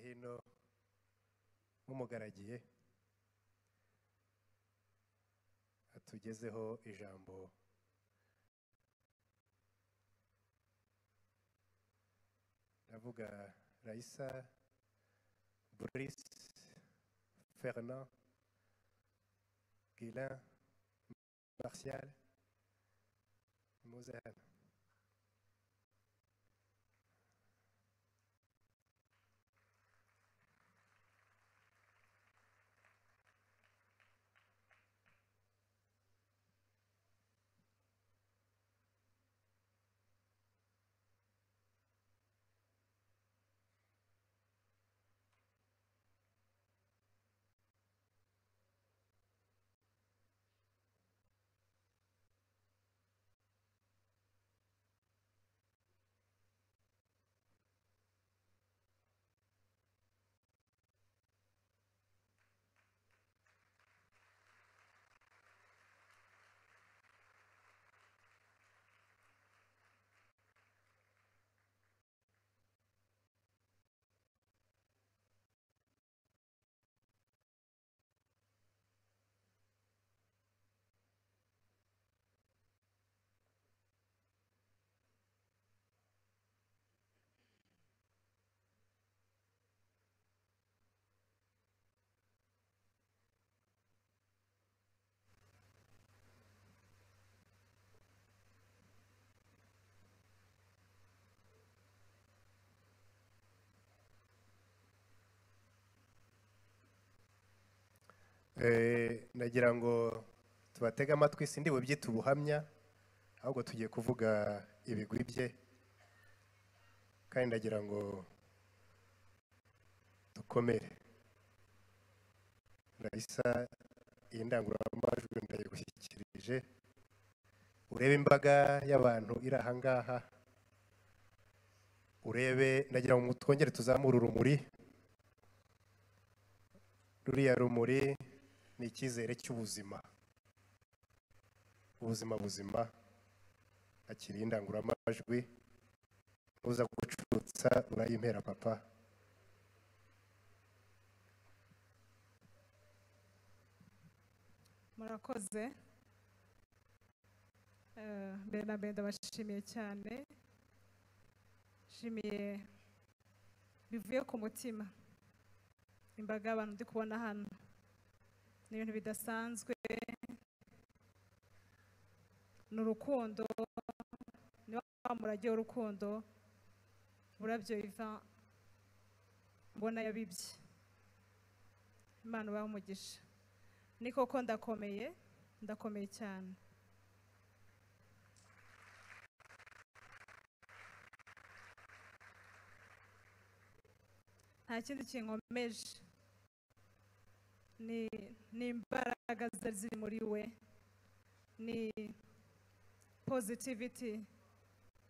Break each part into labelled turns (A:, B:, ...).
A: hino nk'umugaragiye atugezeho ijambo ndavuga rayisa Brice Fernand Guilin Martial muze hano Eh, nagira ngo tubatege amatwi sindi bubyite ubuhamya ahubwo tugiye kuvuga ibigwi bye kandi ndagira ngo dukomere rayisa iyi ndangururamajwi ndayigushyikirije urebe imbaga y'abantu iri aha ngaha urebe ndagira ngo twongere tuzamure urumuri ruriya rumuri ni icyizere cy'ubuzima ubuzima buzima akiri indangururamajwi uza gucutsa urayimpera papa
B: murakoze Eh, mbere na mbere ndabashimiye cyane nshimiye bivuye ku mutima imbaga y'abantu ndi kubona hano ni ibintu bidasanzwe ni urukundo ni wa murage w'urukundo burabyo biva mbona yabibye imana ubahe umugisha ni koko ndakomeye ndakomeye cyane nta kindi kinkomeje ni ni imbaraga zari ziri muri we ni positivity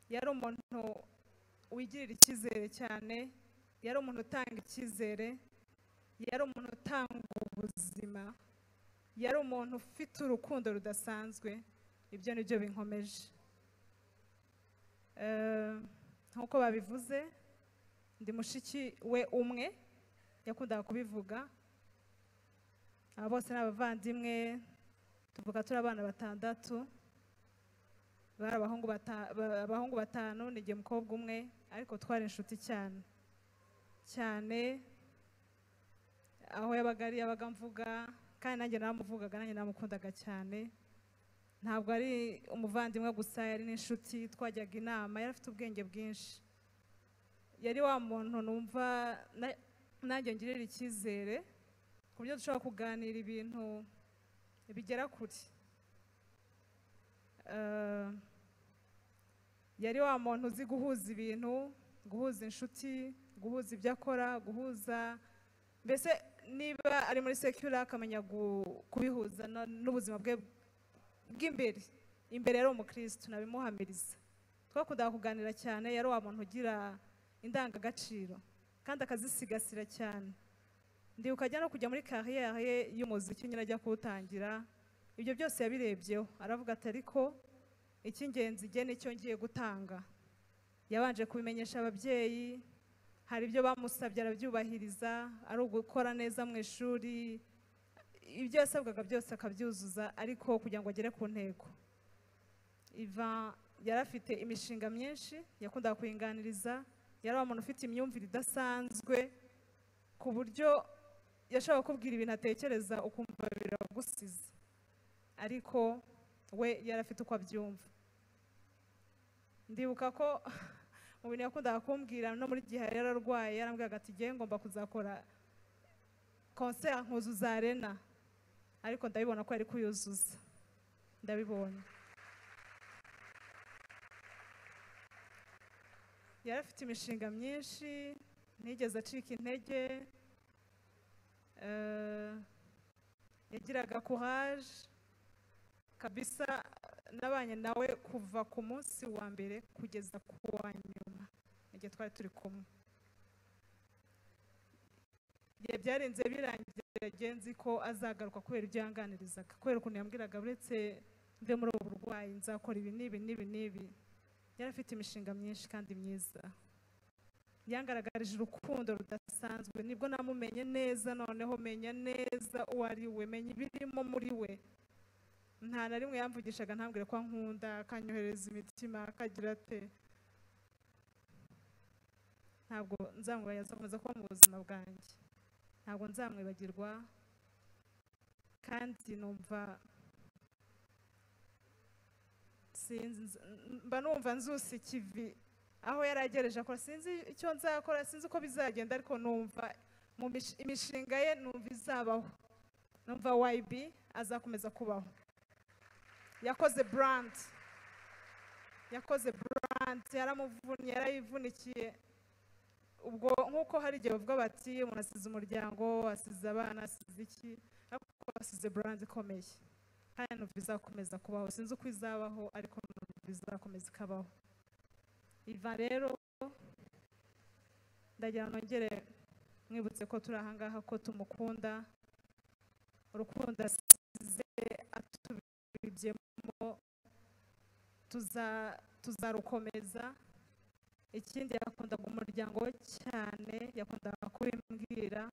B: yari umuntu wigirira icyizere cyane yari umuntu utanga icyizere yari umuntu utanga ubuzima yari umuntu ufite urukundo rudasanzwe ibyo ni byo binkomeje Eh, nk'uko babivuze ndi mushiki we umwe yakundaga kubivuga aba bose ni abavandimwe tuvuga turi abana batandatu bari abahungu bata- ba- abahungu batanu ni igihe umukobwa umwe ariko twari inshuti cyane cyane aho yabaga ari yabaga mvuga kandi nanjye naramuvugaga nanjye naramukundaga cyane ntabwo ari umuvandimwe gusa yari n'inshuti twajyaga inama yari afite ubwenge bwinshi yari wa muntu numva na- nanjye ngirira icyizere ku buryo dushobora kuganira ibintu bigera kure Eh, yari wa muntu uzi guhuza ibintu guhuza inshuti guhuza ibyo akora guhuza mbese niba ari muri sekura akamenya gu- kubihuza na- n'ubuzima bwe bw'imbere imbere yari umukirisitu nabimuhamiriza twakundaga kuganira cyane yari wa muntu ugira indangagaciro kandi akazisigasira cyane ndibuka ajya no kujya muri kariyeri ye y'umuziki nyine ajya kuwutangira ibyo byose yabirebyeho aravuga ati ariko icy'ingenzi igihe nicyo ngiye gutanga yabanje kubimenyesha ababyeyi hari ibyo bamusabye arabyubahiriza ari ugukora neza mu ishuri ibyo yasabwaga byose akabyuzuza ariko kugira ngo agere ku ntego ivan yari afite imishinga myinshi yakundaga kuyinganiriza yari umuntu ufite imyumvire idasanzwe ku buryo yashobora kukubwira ibintu atekereza ukumva biragusize ariko we yari afite uko abyumva ndibuka ko mu bintu yakundaga kumbwira no muri gihe yari arwaye yarambwiraga ati ngewe ngomba kuzakora konseri nkuzuza arena ariko ndabibona ko yari kuyuzuza ndabibona yari afite imishinga myinshi ntiyigeze acika intege eh, yagiraga courage kabisa nabanye nawe kuva ku munsi wa mbere kugeza ku wa nyuma igihe twari turi kumwe igihe byarenze birangiye yagiye nzi ko azagaruka kubera ibyo yanganirizaga kubera ukuntu yambwiraga uretse mve muri ubu burwayi nzakora ibi n'ibi n'ibi n'ibi yari afite imishinga myinshi kandi myiza yangaragarije urukundo rudasanzwe nibwo namumenye neza noneho menya neza uwo ari we menya ibirimo muri we nta na rimwe yamvugishaga ntambwire ko nkunda akanyohereza imitima akagira ate ntabwo nzamwibagiza azakomeza kuba mu buzima bwanjye ntabwo nzamwibagirwa kandi numva sinzi mba numva nzusa ikivi aho yari agereje akora sinzi icyo nzakora sinzi uko bizagenda ariko numva mu mish- imishinga ye numva izabaho numva wayibi azakomeza kubaho yakoze brand yakoze brand yaramuvunnye yarayivunikiye ubwo nk'uko hari igihe bavuga bati umuntu asize umuryango asize abana asize iki ariko asize brand ikomeye kandi numva izakomeza kubaho sinzi uko izabaho ariko numva izakomeza ikabaho iva rero ndagira ngo nongere mwibutse ko turi aha ngaha ko tumukunda urukundo asize atubibyemo tuza- tuzarukomeza ikindi yakundaga umuryango we cyane yakundaga kubimbwira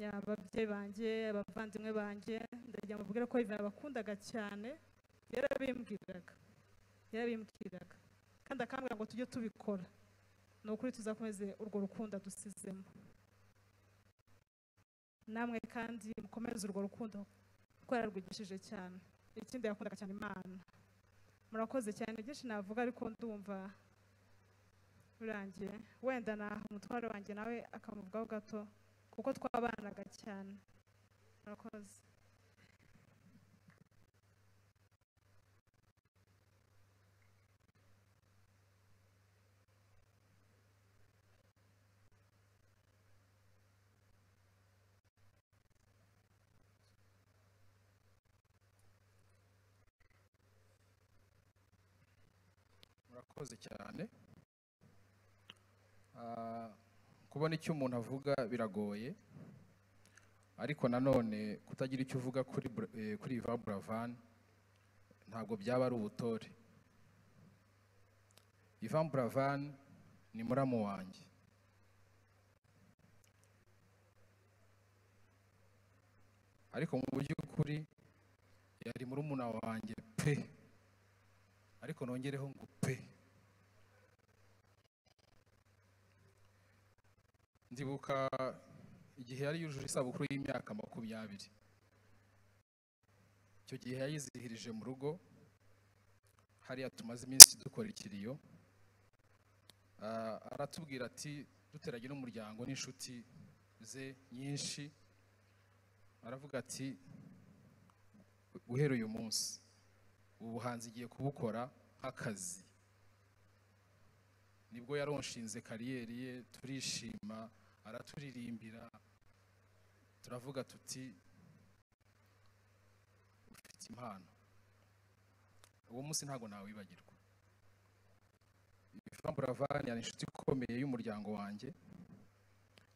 B: ya ababyeyi banjye abavandimwe banjye ndagira ngo mbabwire ko ivan yabakundaga cyane yarabimbwiraga yarabimbwiraga kandi akambwira ngo tujye tubikora ni ukuri tuzakomeze urwo rukundo dusizemo namwe kandi mukomeze urwo rukundo kuko yararwigishije cyane ikindi yakundaga cyane imana murakoze cyane byinshi navuga ariko ndumva birangiye wenda naha umutware wanjye nawe akamuvugaho gato kuko twabanaga cyane murakoze
C: murakoze cyane Ah, kubona icyo umuntu avuga biragoye ariko nanone kutagira icyo uvuga kuri Bra- eh, kuri Ivan buravan ntabwo byaba ari ubutore Ivan buravan ni muramu wanjye ariko mu by'ukuri yari murumuna wanjye pe ariko nongereho ngo pe ndibuka igihe yari yujuje isabukuru y'imyaka makumyabiri icyo gihe yayizihirije mu rugo hariya tumaze iminsi dukora ikiriyo Ah, aratubwira ati duteranye n'umuryango n'inshuti ze nyinshi aravuga ati guhera uyu munsi ubu buhanzi igiye kubukora nk'akazi nibwo yaronshinze kariyeri ye turishima araturirimbira turavuga tuti ufite impano uwo munsi ntabwo nawibagirwa Ivan Buravan yari inshuti ikomeye y'umuryango wanjye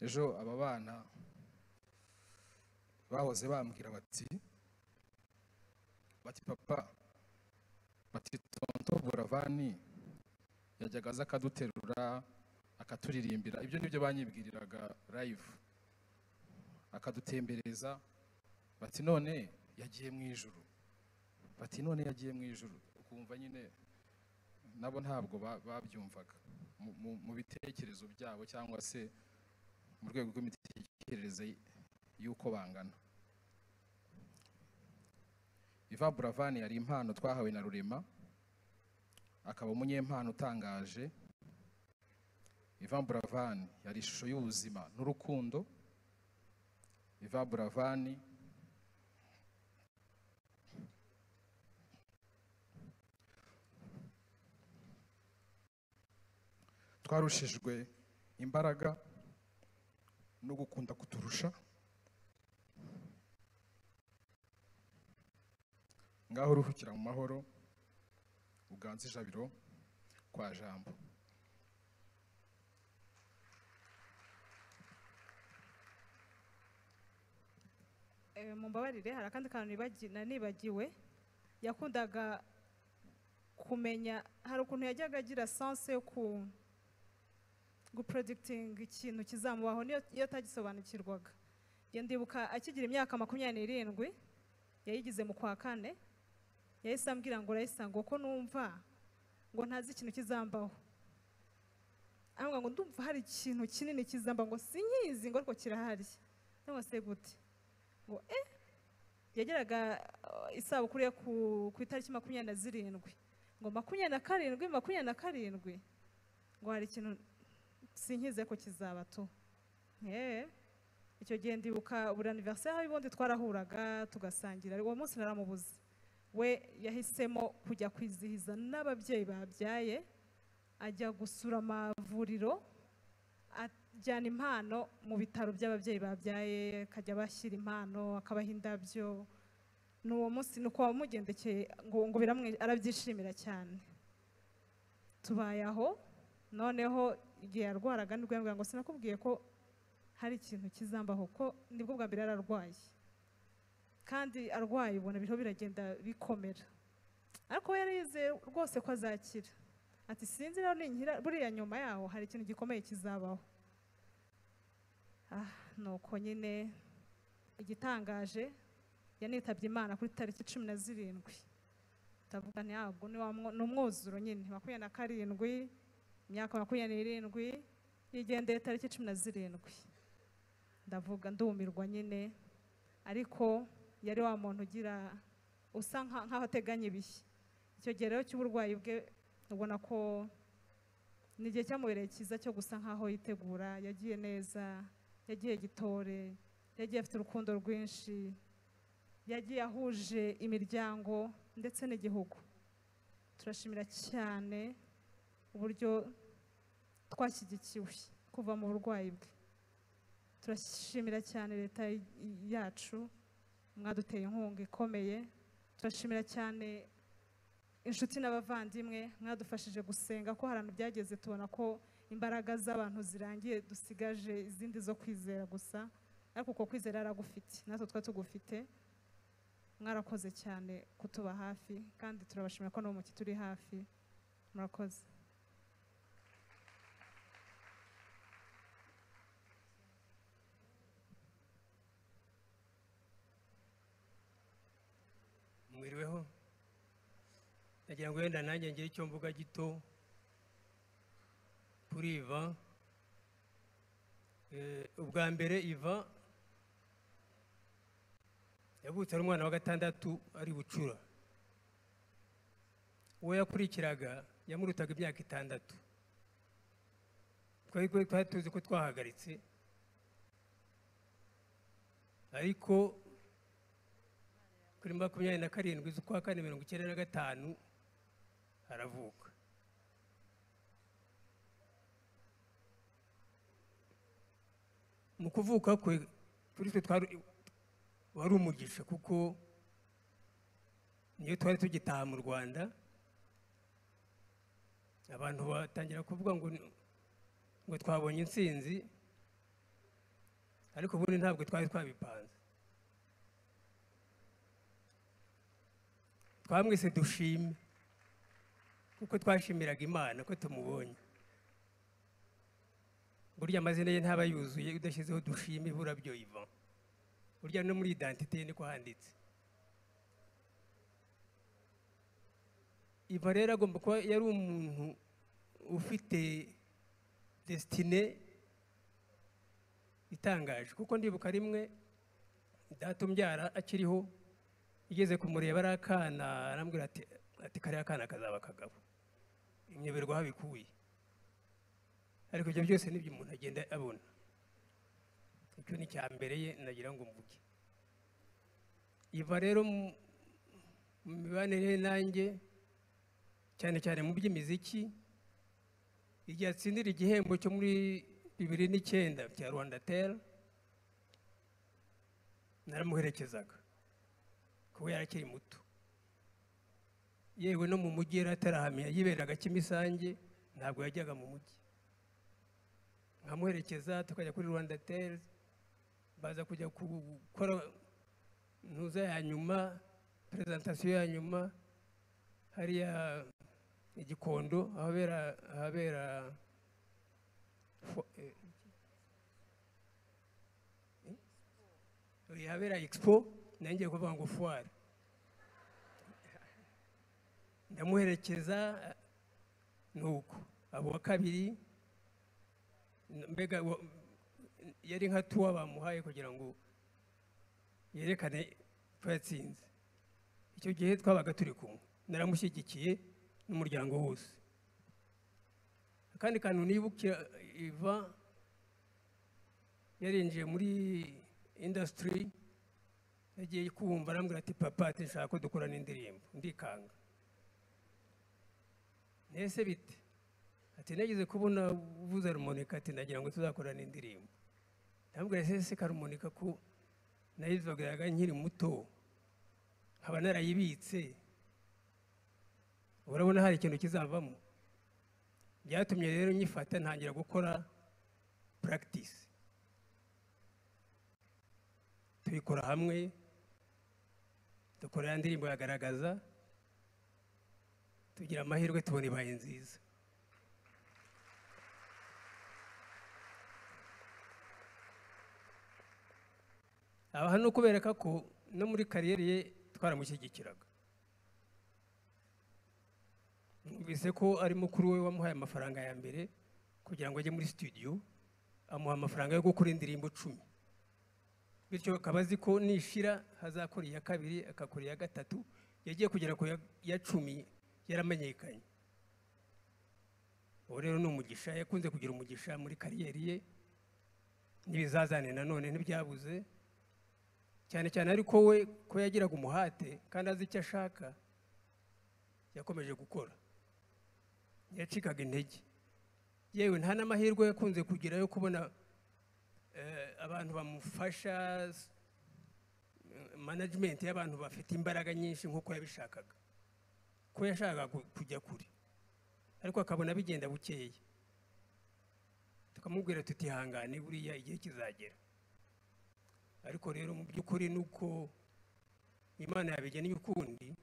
C: ejo aba bana bahoze bambwira bati bati papa bati tonto buravani yajyaga aza akaduterura akaturirimbira ibyo ni byo banyibwiriraga live akadutembereza bati none yagiye mu ijuru bati none yagiye mu ijuru ukumva nyine nabo ntabwo ba- babyumvaga Mu- mu- mu bitekerezo byabo cyangwa se mu rwego rw'imitekerereze y'uko bangana iva buravani yari impano twahawe na rurema akaba umunyempano utangaje Ivan Buravan yari ishusho y'ubuzima n'urukundo Ivan Buravan twarushijwe imbaraga no gukunda kuturusha ngaho uruhukira mu mahoro uganze ijabiro kwa jambo
B: Eh, mumbabarire hari akandi kantu nibagi- na- nibagiwe yakundaga kumenya hari ukuntu yajyaga agira sanse yo ku gupredikitinga ikintu kizamubaho niyo iyo atagisobanukirwaga Njye ndibuka akigira imyaka makumyabiri n'irindwi yayigize mu kwa kane yahise ambwira ngo urayisanga uko numva ngo ntazi ikintu kizambaho ambwira ngo ndumva hari ikintu kinini kizambaho ngo sinyizi ngo ariko kirahari cyangwa se gute ngo eh yageraga uh, isabukuru ye ku, ku itariki makumyabiri na zirindwi ngo makumyabiri na karindwi makumyabiri na karindwi ngo hari ikintu sinkize ko kizaba tu Eh, icyo gihe ndibuka buri aniveriseri y'ubundi twarahuraga tugasangira uwo munsi naramubuze we yahisemo kujya kwizihiza n'ababyeyi babyaye ajya gusura amavuriro ajyana impano mu bitaro by'ababyeyi babyaye akajya bashyira impano akabaha indabyo n'uwo munsi ni uko wamugendekeye ngo ngo biramwe arabyishimira cyane tubaye aho noneho igihe yarwaraga nibwo yambwira ngo sinakubwiye ko hari ikintu kizambaho ko nibwo bwa mbere yari arwaye kandi arwaye ubona biriho biragenda bikomera ariko we yari yizeye rwose ko azakira ati sinzi rero ninkira buriya nyuma yaho hari ikintu gikomeye kizabaho ah nuko nyine igitangaje yanitabye imana kuri tariki cumi na zirindwi ndavuga ntabwo ni wa mwo- ni umwuzuro nyine makumyabiri na karindwi imyaka makumyabiri n'irindwi yigendeye tariki cumi na zirindwi ndavuga ndumirwa nyine ariko yari wa muntu ugira usa nka- nk'aho ateganya ibihe icyo gihe rero cy'uburwayi bwe ubona ko ni igihe cyamubereye cyiza cyo gusa nk'aho yitegura yagiye neza yagiye gitore yagiye afite urukundo rwinshi yagiye ahuje imiryango ndetse n'igihugu turashimira cyane uburyo twashyigikiwe kuva mu burwayi bwe turashimira cyane leta y- yacu mwaduteye inkunga ikomeye turashimira cyane inshuti n'abavandimwe mwadufashije gusenga ko hari ahantu byageze tubona ko imbaraga z'abantu zirangiye dusigaje izindi zo kwizera gusa ariko uko kwizera yaragufite natwe twa tugufite mwarakoze cyane kutuba hafi kandi turabashimira ko n'ubu mukituri hafi murakoze
D: mwiriweho nagira ngo wenda nanjye ngire icyo mvuga gito kuri iva Eh, ubwa mbere iva yavutse ari umwana wa gatandatu ari bucura uwo yakurikiraga yamurutaga imyaka itandatu twari twari tuzi ko twahagaritse ariko kuri makumyabiri na karindwi z'ukwa kane mirongo icyenda na gatanu aravuka mu kuvuka kwe kuri twe twari wari umugisha kuko niyo twari tugitaha mu rwanda abantu batangira kuvuga ngo ni- ngo twabonye intsinzi ariko ubundi ntabwo twari twabipanze twamwese dushime kuko twashimiraga imana ko tumubonye burya amazina ye ntaba yuzuye udashyizeho dushime ibura byoyiva burya no muri identite ye niko handitse iva rero agomba kuba yari umuntu ufite desitine itangaje kuko ndibuka rimwe data umbyara akiriho igeze kumureba ari akana arambwira ati ati kariya kana kazaba akagabo imyeberwa habikuye ariko ibyo byose nibyo umuntu agenda abona icyo ni icya mbere ye nagira ngo mvuge iva rero mu mu mibanire ye nanjye cyane cyane mu by'imiziki igihe atsindira igihembo cyo muri bibiri n'icyenda cya rwanda tera naramuherekezaga kuko yari akiri muto yewe no mu mujyi yari atarahamya yiberaga kimisange ntabwo yajyaga mu mujyi nkamuherekeza tukajya kuri rwanda teri baza kujya gukora ntuza ya nyuma perezantasiyo ya nyuma hariya igikondo ahabera ahabera fo- eh, eh, ahabera expo nangiye kuvuga ngo fuwari ndamuherekeza nuko abo wa kabiri mbega wa- yari nka tuwa bamuhaye kugira ngo yerekane ko yatsinze icyo gihe twabaga turi kumwe naramushyigikiye n'umuryango wose akandi kantu nibukira iva yarinjiye muri indasitiri yagiye kumva arambwira ati papa ati nshaka ko dukorana indirimbo ndikanga mbese bite ati nageze kubona uvuze harmonika ati nagira ngo tuzakorane indirimbo ndambwira ati ese harmonika ko nayivugiraga nkiri muto nkaba narayibitse urabona hari ikintu kizavamo byatumye rero nyifata ntangira gukora puragitisi tuyikora hamwe dukora ya ndirimbo yagaragaza tugira amahirwe tubona ibaye nziza aha ni ukubereka ko no muri kariyeri ye twaramushyigikiraga numvise ko ari mukuru we wamuhaye amafaranga ya mbere kugira ngo ajye muri studio amuha amafaranga yo gukora indirimbo icumi bityo akaba azi ko nishira hazakora iya kabiri agakora iya gatatu yagiye kugera ku ya- ya cumi yaramenyekanye uwo rero ni umugisha yakunze kugira umugisha muri kariyeri ye n'ibizazane nanone ntibyabuze cyane cyane ariko we ko yagiraga umuhate kandi azi icyo ashaka yakomeje gukora yacikaga intege yewe nta n'amahirwe yakunze kugira yo kubona eh, abantu bamufasha s- management y'abantu bafite imbaraga nyinshi nk'uko yabishakaga ko yashakaga ku- kujya kure ariko akabona bigenda bukeya tukamubwira tutihangane buriya igihe kizagera ariko rero mu by'ukuri ni uko imana yabigennye ukundi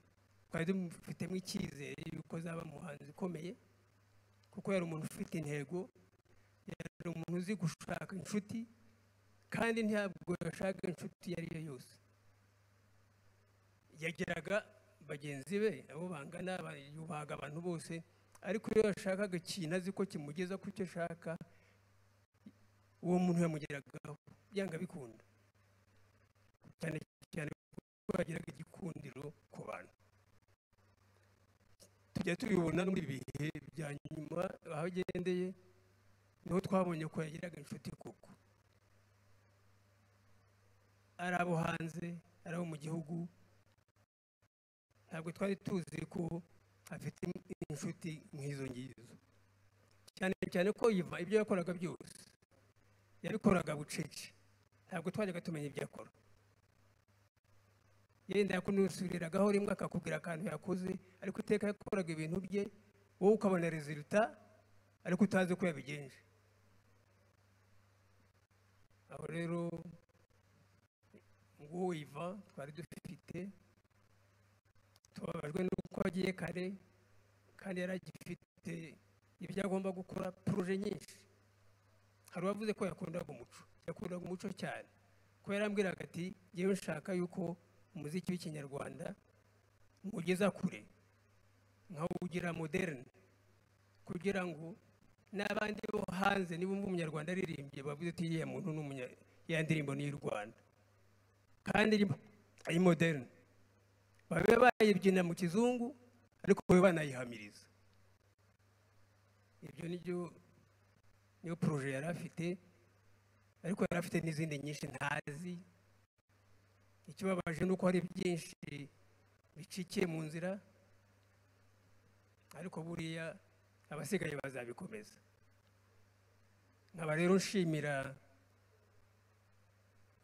D: twari tumufitemo icyizere yuko azaba umuhanzi ukomeye kuko yari umuntu ufite intego yari umuntu uzi gushaka inshuti kandi ntabwo yashaka inshuti iyo ari yo yose yagiraga bagenzi be abo bangana ba- yubahaga abantu bose ariko iyo yashakaga ikintu azi ko kimugeza ku cyo ashaka uwo muntu yamugeragaho byanga bikunda cyane cyane ko bagiraga igikundiro ku bantu tujya tubibona no muri ibi bihe bya nyuma aho agendeye niho twabonye ko yagiraga inshuti koko ari abo hanze ari abo mu gihugu ntabwo twari tuzi ko afite inshuti nk'izo ngizo cyane cyane ko yiva ibyo yakoraga byose yabikoraga bucece ntabwo twajyaga tumenya ibyo akora yenda yakunusuriragaho rimwe akakubwira akantu yakoze ariko iteka yakoraga ibintu bye wowe ukabona reziruta ariko utazi uko yabigenje aho rero nguwo iva twari dufite tubabajwe n'uko agiye kare kandi yari agifite ibyo agomba gukora poroje nyinshi hari uwavuze ko yakundaga umuco yakundaga umuco cyane ko yarambwiraga ati yewe nshaka yuko umuziki w'ikinyarwanda ugeza kure nkawugira moderne kugira ngo n'abandi bo hanze nibumva umunyarwanda aririmbye bavuze ati iriya muntu ni umunya- ya ndirimbo ni iy'u rwanda kandi iri ari moderne babe bayibyina mu kizungu ariko babe banayihamiriza ibyo ni byo niyo poroje yari afite ariko yari afite n'izindi nyinshi ntazi ikibabaje ni uko hari byinshi bicikiye mu nzira ariko buriya abasigaye bazabikomeza nkaba rero nshimira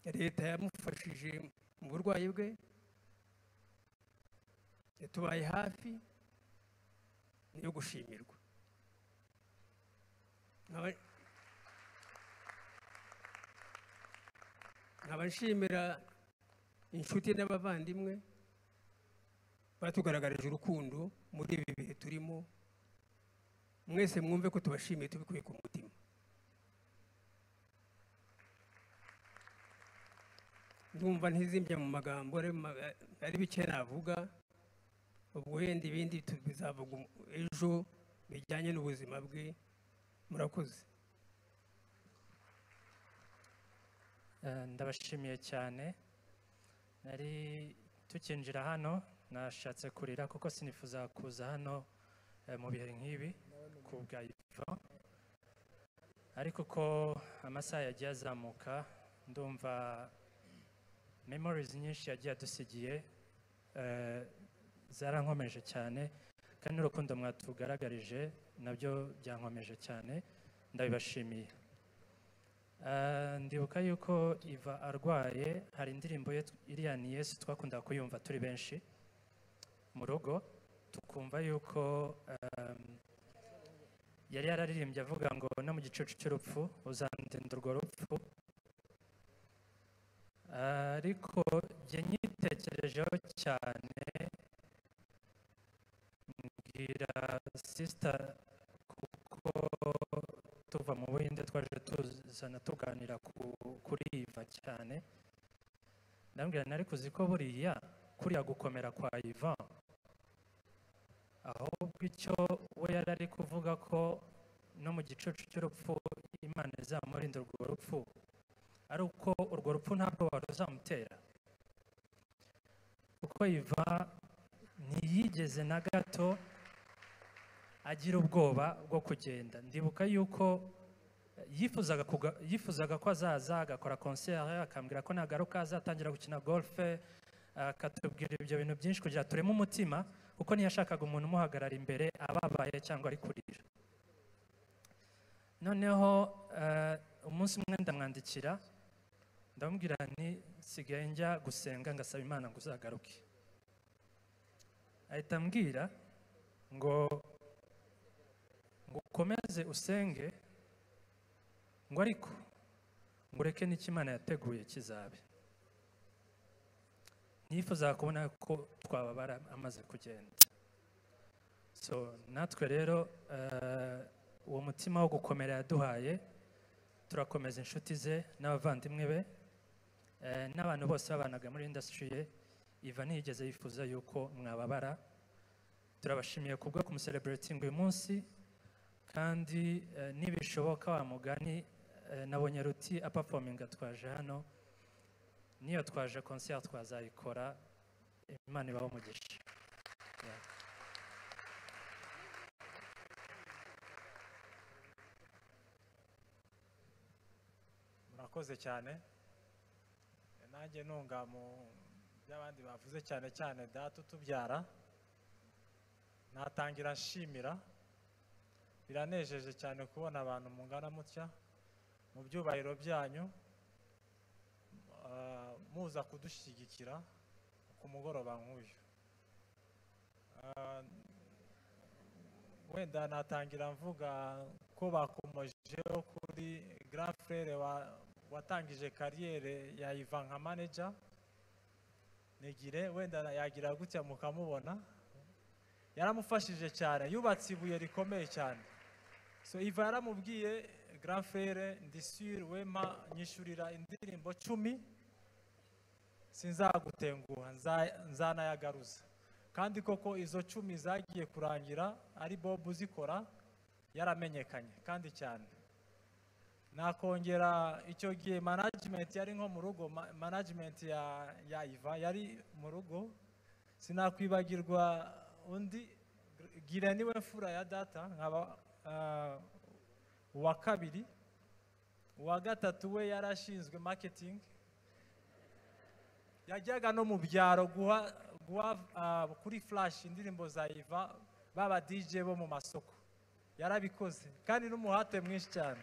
D: leta yamufashije mu burwayi bwe yatubaye hafi ni iyo gushimirwa nkaba nkaba nshimira inshuti n'abavandimwe batugaragarije urukundo muri ibi bihe turimo mwese mwumve ko tubashimiye tubikuye ku mutima ndumva ntizimbye mu magambo ari mu maga- ari bike navuga ubwo wenda ibindi tu- bizavuga um- ejo bijyanye n'ubuzima bwe murakoze
E: Eh, ndabashimiye cyane nari tukinjira hano nashatse kurira kuko sinifuza kuza hano eh, mu bihe nk'ibi ku bwa ivo ariko uko amasaha yagiye azamuka ndumva memories nyinshi yagiye adusigiye eh, zarankomeje cyane kandi n'urukundo mwatugaragarije nabyo byankomeje cyane ndabibashimiye Ah, ndibuka yuko iva arwaye hari indirimbo ye iriya ni yesu twakunda kuyumva turi benshi mu rugo tukumva yuko um, yari yararirimbye avuga ngo no mu gicucu cy'urupfu uzandinda urwo rupfu ariko jye nyitekerejeho cyane mbwira sisita kuko tuva mu buhinde twaje tuzana tuganira ku- kuri iva cyane ndambwira nari kuzi ko buriya kuriya gukomera kwa ivan ahubwo icyo we yari ari kuvuga ko no mu gicucu cy'urupfu imana izamurinda urwo rupfu ari uko urwo rupfu ntabwo waruzamutera kuko iva ntiyigeze na gato agira ubwoba bwo kugenda ndibuka yuko yifuzaga kuga- yifuzaga ko azaza agakora konseri akambwira ko nagaruka azatangira gukina golfe akatubwira ibyo bintu byinshi kugira tureme umutima kuko ntiyashakaga umuntu umuhagarara imbere ababaye cyangwa ari kurira noneho eh, umunsi umwe ndamwandikira ndamubwira nti sigaye njya gusenga ngasaba imana ngo uzagaruke ahita ambwira ngo ngo ukomeze usenge ngo ariko ngo ureke n'icyo imana yateguye kizabe ntifuza kubona ko twababara amaze kugenda so natwe rero eh, uwo mutima wo gukomera yaduhaye turakomeza inshuti ze n'abavandimwe be eh, n'abantu bose babanaga muri indasitiri ye iva ntiyigeze yifuza yuko mwababara turabashimiye kubwo kumusereburitinga uyu munsi kandi eh, nibishoboka wa mugani eh, nabonye ruti apafominga twaje hano niyo twaje konseri twazayikora imana ibaho umugisha Yeah.
F: murakoze cyane nanjye ntunga mu by'abandi bavuze cyane cyane data utubyara natangira nshimira biranejeje cyane kubona abantu mungana mutya mu byubahiro byanyu ah, muza kudushyigikira ku mugoroba nk'uyu Ah, wenda natangira mvuga ko bakomojeho kuri grand frere wa watangije kariyere ya Ivan nka manager nigire wenda na- yagira gutya mukamubona yaramufashije cyane yubatse ibuye rikomeye cyane so Ivan yaramubwiye grand frere ndi sure wema nyishurira indirimbo cumi sinzagutenguha nza- nzanayagaruza kandi koko izo cumi zagiye kurangira ari bob uzikora yaramenyekanye kandi cyane nakongera icyo gihe management yari nko mu rugo ma- management ya ya iva yari mu rugo sinakwibagirwa undi gira niwe mfura ya data nkaba ah, uwa kabiri uwa gatatu we yari ashinzwe marketing yajyaga no mu byaro guha guha ah, kuri flash indirimbo za iva baba dj bo mu masoko yarabikoze kandi n'umuhate mwinshi cyane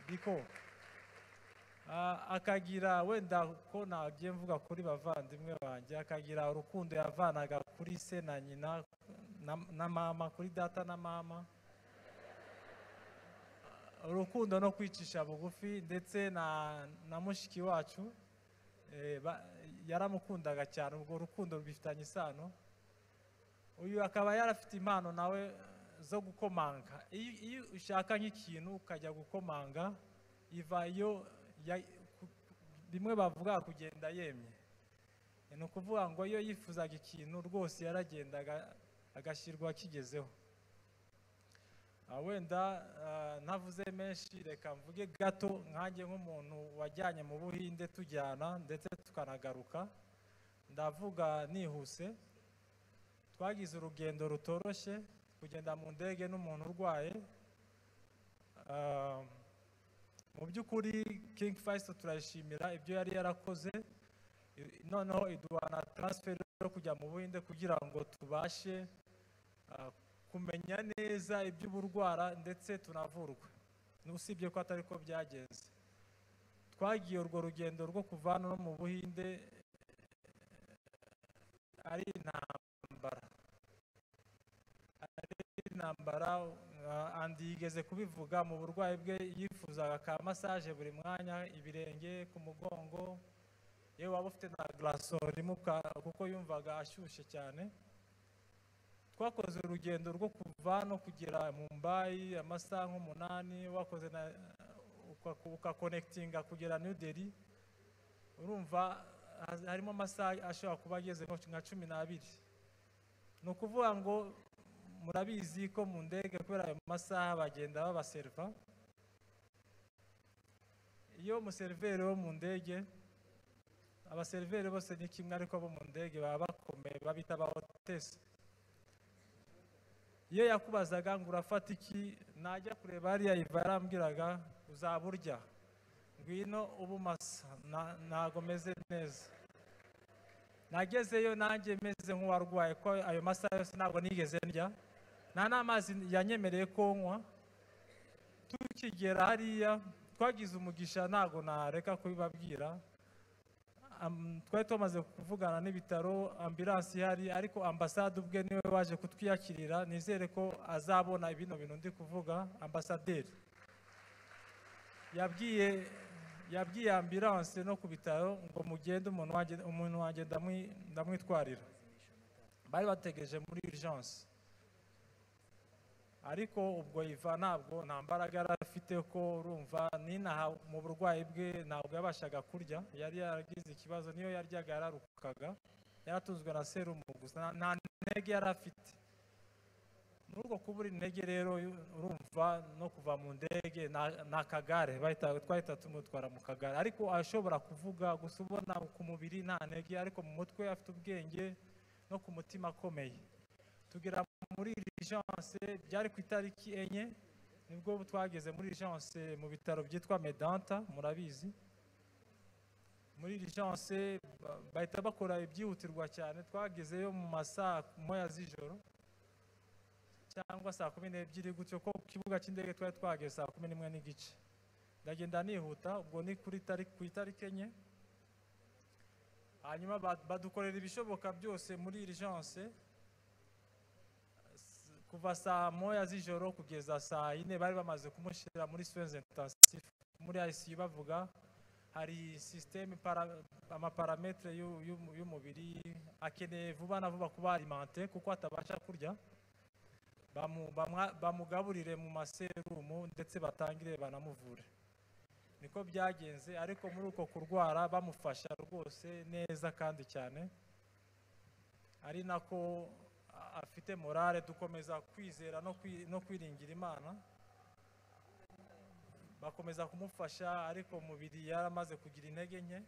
F: biko Ah, akagira wenda ko nagiye mvuga kuri bavandimwe banjye akagira urukundo yavanaga kuri se na nyina na- na mama kuri data na mama urukundo no kwicisha bugufi ndetse na na mushiki wacu eh, ba- yaramukundaga cyane ubwo rukundo rwifitanye isano uyu akaba yarafite impano nawe zo gukomanga iyo iyo ushaka nk'ikintu ukajya gukomanga iva iyo ya- ku- bimwe bavuga kugenda yemye ni ukuvuga ngo iyo yifuzaga ikintu rwose yaragendaga agashyirwa kigezeho Ah, wenda ah, ntavuze menshi reka mvuge gato nkanjye nk'umuntu wajyanye mu buhinde tujyana ndetse tukanagaruka ndavuga nihuse twagize urugendo rutoroshye kugenda mu ndege n'umuntu urwaye Ah, mu by'ukuri King Faisal turayishimira ibyo yari yarakoze I- noneho iduha na transfer yo kujya mu buhinde kugira ngo tubashe ah, kumenya neza iby'uburwara ndetse tunavurwe usibye ko atari ko byagenze twagiye urwo rugendo rwo kuva hano no mu buhinde ari intambara ari intambara uh, andi yigeze kubivuga mu burwayi bwe yifuzaga ka massage buri mwanya ibirenge ku mugongo yewe waba ufite na glaçon imuka kuko yumvaga ashyushye cyane twakoze urugendo rwo kuva no kugera mu mbayi amasaha nk'umunani wakoze na uka- ukakonekitinga kugera new delhi urumva haz- harimo amasaha ashobora kuba ageze nko nka cumi n'abiri ni ukuvuga ngo murabizi ko mu ndege kubera ayo masaha bagenda babaseriva iyo umuseriveri wo mu ndege abaseriveri bose ni kimwe ariko abo mu ndege baba bakomeye babita abahotesi iyo yakubazaga ngo urafata iki najya kureba hariya iva yarambwiraga uzaba urya ngwino ubu masa na- ntago meze neza nagezeyo nanjye meze nk'uwarwaye ko ayo masaha yose ntabwo nigeze ndya nta n'amazi yanyemereye ko nywa tukigera hariya twagize umugisha ntabwo nareka kubibabwira Am- twari tumaze kuvugana n'ibitaro ambiransi ihari ariko ambasade ubwe niwe waje kutwiyakirira nizere ko azabona bino bintu ndi kuvuga ambasaderi yabwiye yabwiye ambiranse no ku bitaro ngo mugende umuntu wanjye umuntu wanjye ndamwi- ndamwitwarira bari bategereje muri urgence ariko ubwo iva ntabwo nta mbaraga yari afite ko urumva n'inaha mu burwayi bwe ntabwo yabashaga kurya yari yaragize ikibazo niyo yaryaga yararukaga yaratunzwe na serumu gusa nta- nta ntege yari afite muri urwo kubura intege rero urumva no kuva mu ndege na- ni akagare bahita- twahita tumutwara mu kagare ariko ashobora kuvuga gusa ubona ku mubiri nta ntege ariko mu mutwe afite ubwenge no ku mutima akomeye tugera muri urgence byari ku itariki enye nibwo twageze muri urgence mu bitaro byitwa medanta murabizi muri urgence ba- bahita bakora ibyihutirwa cyane twagezeyo mu masaha moya z'ijoro cyangwa saa kumi n'ebyiri gutyo ko ku kibuga cy'indege twari twageze saa kumi n'imwe n'igice ndagenda nihuta ubwo ni kuri tariki ku itariki enye hanyuma ba- badukorera ibishoboka byose muri urgence S- kuva saa moya z'ijoro kugeza saa yine bari bamaze kumushyira muri soins intensif muri ICU bavuga hari sisiteme amaparametere y'u- y'u- y'umubiri akeneye vuba na vuba kuba alimente kuko atabasha kurya bamu- bamwa- bamugaburire mu maserumu ndetse batangire banamuvure niko byagenze ariko muri uko kurwara bamufasha rwose neza kandi cyane ari nako a- afite morale dukomeza kwizera no kwi- no kwiringira imana bakomeza kumufasha ariko umubiri yaramaze kugira intege nke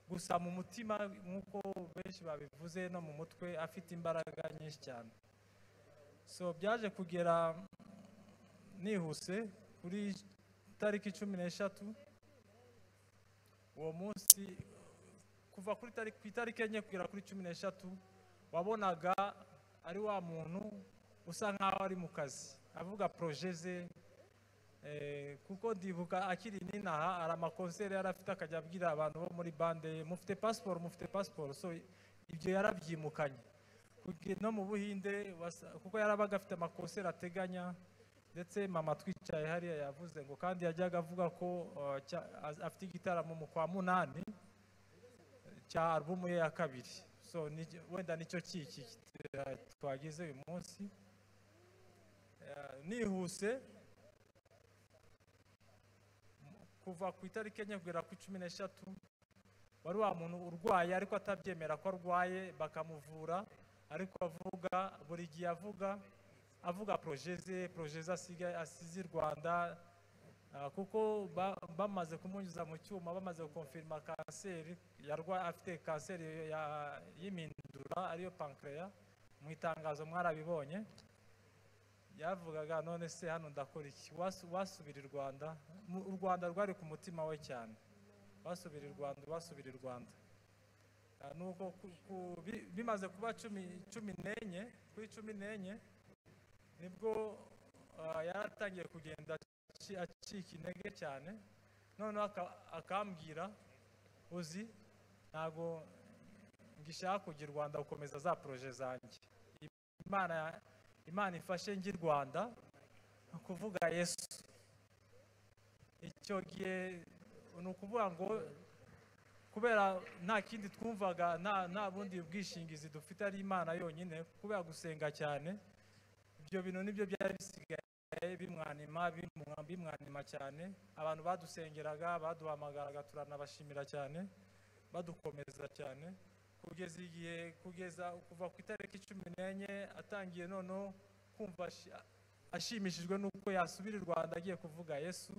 F: gusa mu mutima nk'uko benshi babivuze no mu mutwe afite imbaraga nyinshi cyane so byaje kugera nihuse kuri tariki cumi n'eshatu uwo munsi kuva kuri tariki ku itariki enye kugera kuri cumi n'eshatu wabonaga ari wa muntu usa nk'aho ari mu kazi avuga poroje ze Eh, kuko ndibuka akiri ninaha hari amakonseri yari afite akajya abwira abantu bo muri bande ye, mufite pasiporo mufite pasiporo so ibyo yarabyimukanye Kuge- no mu buhinde wasa- kuko yarabaga afite amakonseri ateganya ndetse mama twicaye hariya yavuze ngo kandi yajyaga avuga ko eh, cya- az- afite igitaramo mu kwa munani cya alubumu ye ya kabiri so ni- wenda nicyo kiki eh, twagize uyu munsi Eh, nihuse kuva ku itariki enye kugera ku cumi n'eshatu wari wa muntu urwaye ariko atabyemera ko arwaye bakamuvura ariko avuga buri gihe avuga avuga poroje ze poroje ze asigaye asize i rwanda ah, kuko ba- bamaze kumunyuza mu cyuma bamaze gukonfirima kanseri yarwa- afite kanseri ya- y'imindura ariyo pankreya mu itangazo mwarabibonye yavugaga none se hano ndakora iki Wasu- wasubira i rwanda Mu- u rwanda rwari ku mutima we cyane wasubira i rwanda wasubira i rwanda Ah, nuko ku- ku- bi- bimaze kuba cumi cumi n'enye kuri cumi n'enye nibwo ah, yaratangiye kugenda aci- acika intege cyane noneho aka- akambwira uzi ntabwo ngishaka kujya i rwanda gukomeza za poroje zanjye imana ya- imana ifashe ngi rwanda ni ukuvuga yesu icyo gihe ni ukuvuga ngo kubera nta kindi twumvaga nta nta bundi bwishingizi dufite ari imana yonyine kubera gusenga cyane ibyo bintu nibyo byari bisigaye bimwanima bimwa- bimwanima cyane abantu badusengeraga baduhamagaraga turanabashimira cyane badukomeza cyane kugeza igihe kugeza kuva ku itariki cumi n'enye atangiye noneho kumva ashi- ashimishijwe n'uko yasubira i rwanda agiye kuvuga yesu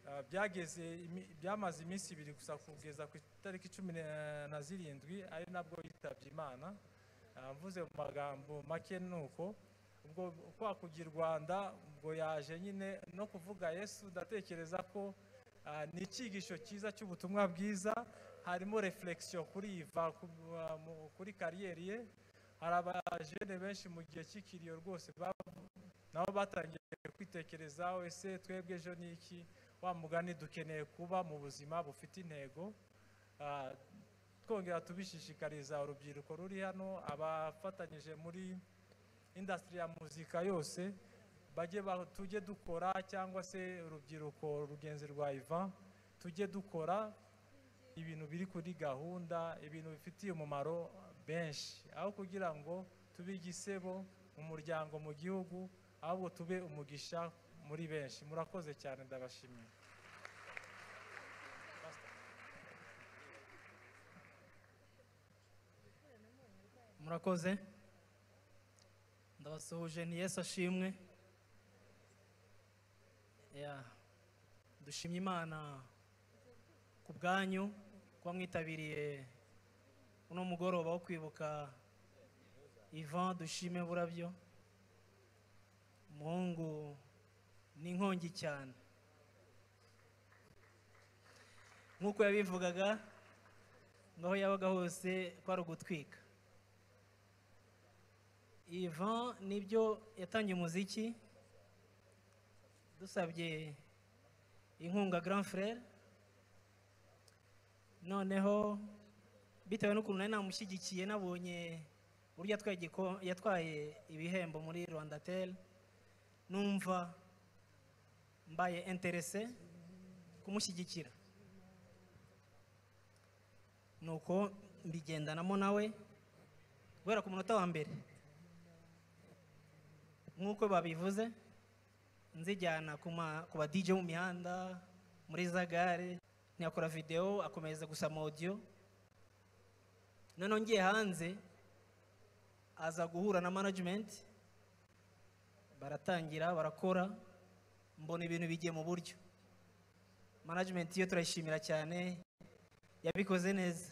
F: Ah, byageze imi- byamaze iminsi ibiri gusa kugeza ku itariki cumi na- na zirindwi ari nabwo yitabye imana Ah, mvuze mu magambo make ni uko ubwo kwa kujya i rwanda ubwo yaje nyine no kuvuga yesu ndatekereza ko Ah, ni icyigisho cyiza cy'ubutumwa bwiza harimo reflexion kuri iva ku- ah, mu- kuri kariyeri ye hari abajene benshi mu gihe cy'ikiriyo rwose ba- nabo batangiye kwitekerezaho ese twebwe ejo ni iki wa mugani dukeneye kuba mu buzima bufite intego Ah, twongera tubishishikariza urubyiruko ruri hano abafatanyije muri indasitiri ya muzika yose bajye ba- tujye dukora cyangwa se urubyiruko rugenzi rwa ivan tujye dukora ibintu biri kuri gahunda ibintu bifitiye umumaro benshi aho kugira ngo tube igisebo mu muryango mu gihugu ahubwo tube umugisha muri benshi murakoze cyane ndabashimiye
G: murakoze ndabasuhuje ni yesu ashimwe Ya, dushimye imana ku bwanyu kuba mwitabiriye uno mugoroba wo kwibuka ivan dushime burabyo umuhungu ni inkongi cyane nk'uko yabivugaga ngo aho yabaga hose kwari ugutwika Ivan nibyo yatangiye umuziki dusabye inkunga Grand Frere noneho bitewe n'ukuntu nari namushyigikiye nabonye uburyo yatwaye igiko- yatwaye ibihembo muri Rwandatel numva mbaye interese kumushyigikira nuko mbigendanamo nawe guhera ku munota wa mbere nk'uko babivuze nzijyana ku ma- ku ba DJ mu mihanda muri za gare ntiyakora videwo akomereza gusa ama audio noneho ngiye hanze aza guhura na management baratangira barakora mbona ibintu bigiye mu buryo management yo turayishimira cyane yabikoze neza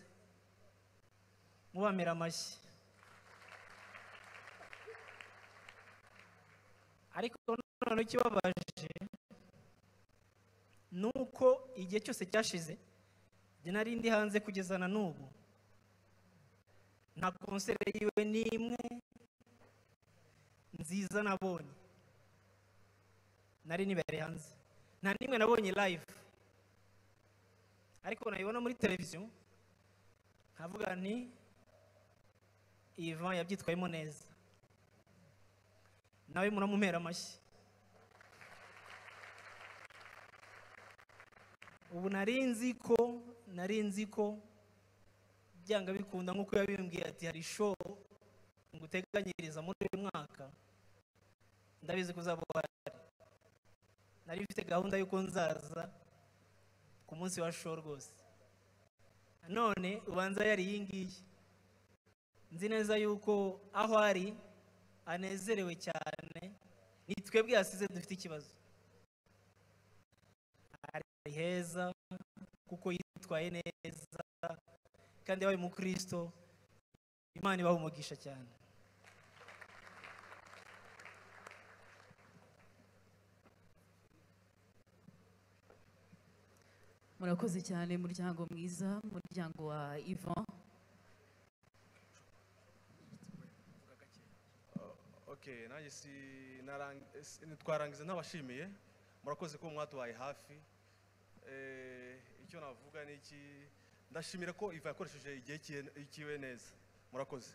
G: mubamira amashyi ariko noneho ikibabaje ni uko igihe cyose cyashize njye nari ndi hanze kugeza na n'ubu nta konsere yiwe n'imwe nziza nabonye nari nibere hanze nta n'imwe nabonye live ariko nayibona muri televiziyo nkavuga nti ivan yabyitwayemo neza nawe muramumera amashyi ubu nari nzi ko nari nzi ko byanga bikunda nk'uko yabimbwiye ati hari show nguteganyiriza muri uyu mwaka ndabizi ko uzaba uhari nari mfite gahunda y'uko nzaza ku munsi wa show rwose none ubanza yari iyi ngiyi nzi neza yuko aho ari anezerewe cyane ni twebwe yasize dufite ikibazo ari heza kuko yitwaye neza kandi yabaye umukristo imana ibaha umugisha cyane
H: murakoze cyane muryango mwiza muryango wa ivan
I: okay nanjye si narang- si- twarangiza nabashimiye murakoze kuba mwatubaye hafi Eh, icyo navuga ni iki ndashimira ko iva yakoresheje igihe kiye- ikiwe neza murakoze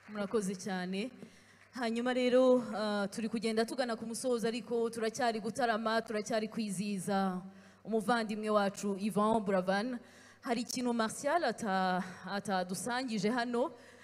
H: murakoze cyane hanyuma rero ah, turi kugenda tugana ku musozo ariko turacyari gutarama turacyari kwizihiza umuvandimwe wacu ivan buravan hari ikintu martial ata- atadusangije hano